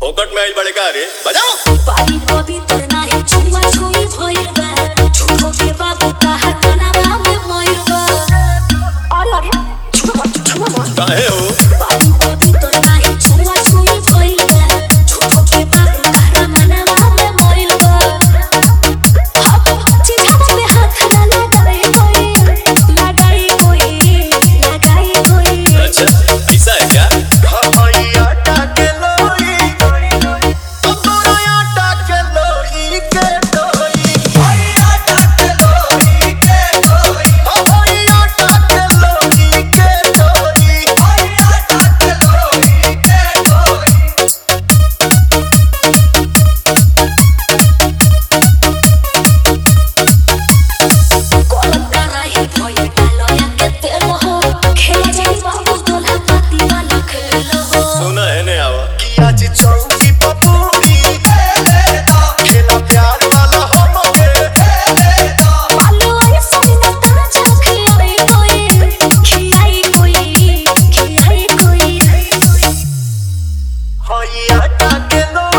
फोकट में आइल बड़े का रे बजाओ बारी पवित्र नाही छुआ छुई भइल बा झूठो के बाबू कहा कनावा में मइल बा अरे अरे छुआ मत छुआ मत काहे हो बारी पवित्र नाही छुआ छुई भइल बा झूठो के बाबू कहा कनावा में मइल बा हाथ चिढ़ावा में हाथ ना लगाई कोई लगाई कोई लगाई कोई अच्छा ऐसा है क्या कोलम कराही भइल डालया के तेल हो खेल जाई बाबू दोला पाती वाला खेल हो सुना है ने आवा पालो आई सोना ताजा खिलाई कोई खिलाई कोई खिलाई कोई आटा के लो